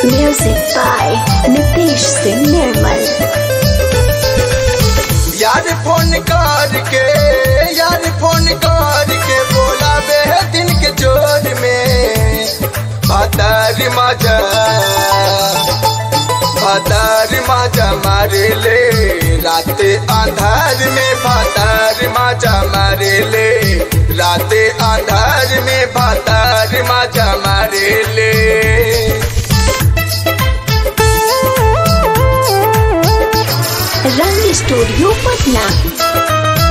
Music by Nitish Singh Nirmal. यार phone करके यार फोन करके बोला बे दिन के जोर में भातार माजा भातार माजा मारे ले रात अंधार में भातार माजा मारे ले रात अंधार में भातार माजा मारे ले रंग स्टूडियो पटना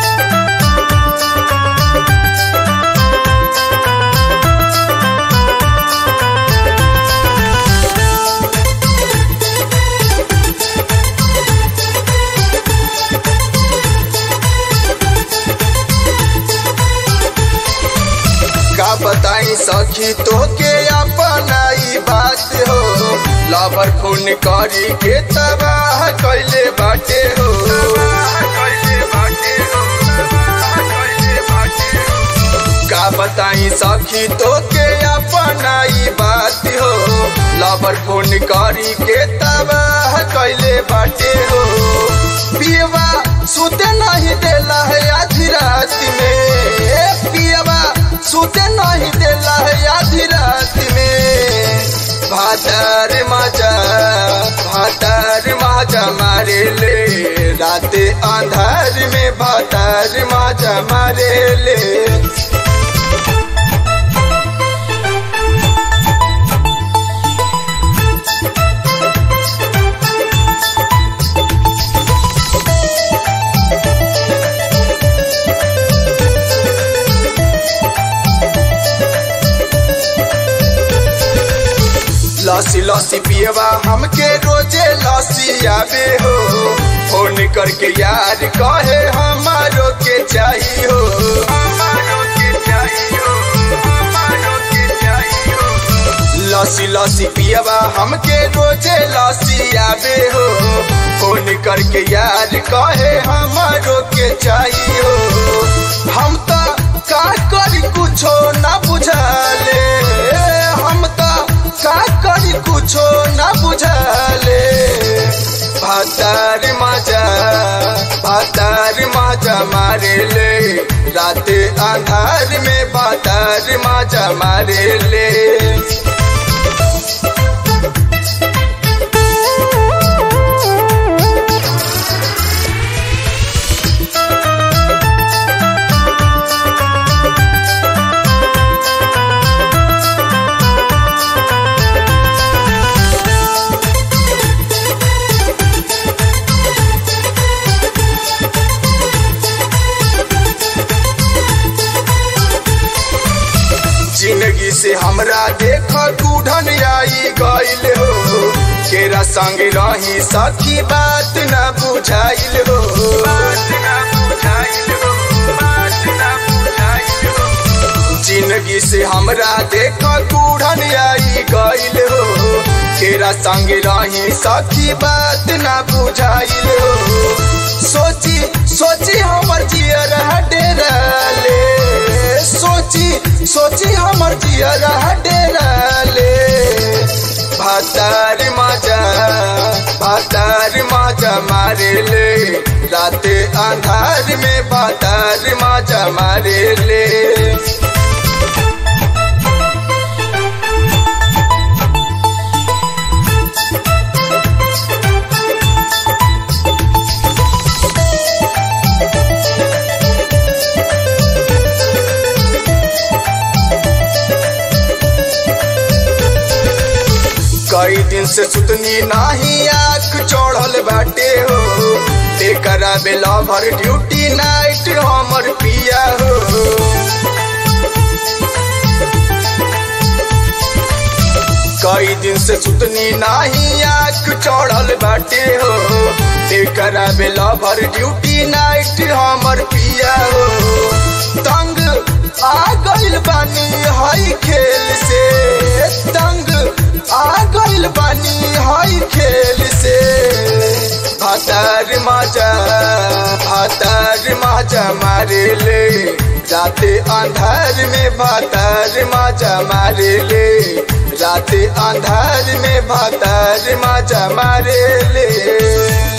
का बताई सखी तो के अपनाई बात हो लवर खून करी के तबाह कैले बाटे हो का बताई सखी तो के अपनाई बात हो लवर खून करी के तबाह कैले बाटे हो पियवा सुते नहीं देला है आधी रात में पियवा सुते नहीं देला है आधी रात में भातार माजा भातार माजा मारे ले रात अंधार में भातार माजा मारे ले लसी लसी पियवा हमके रोजे लसी आवे हो फोन करके यार कहे हमारो के चाहिए हो लसी लसी पियवा हमके रोजे लसी आवे हो फोन करके यार कहे हमारो के चाहिए हो हम तो का करी कुछो ना बुझाले हम तो का करी कुछो ना बुझाले भातार माजा भातार माजा मारे ले रात अंधार में भातार माजा मारे ले जिंदगी से हमरा देख कूढ़न आई गईल हो केरा संग रही सखी बात न बुझाइल हो जिंदगी से हमरा देख कूढ़न आई गईल हो केरा संग रही सखी बात न बुझाइल हो सोची सोची हमर जियर डेरा ले सोची सोची हमर जियर डेरा ले भातार माजा भातार माजा मारे ले रात अंधार में भातार माजा मारे ले कई दिन से सुतनी नाही आँख चढ़ल बाटे हो एकरा बेला भर ड्यूटी नाइट हमर पिया हो कई दिन से सुतनी नाही आँख चढ़ल बाटे हो एकरा बेला भर ड्यूटी नाइट हमर पिया हो तंग आ गइल बानी हई खेल से तंग आ गइल बानी हई खेल से भातार माजा भातार माजा मारे ले राते अंधार में भातार माजा मारे ले राते अंधार में भातार माजा मारे ले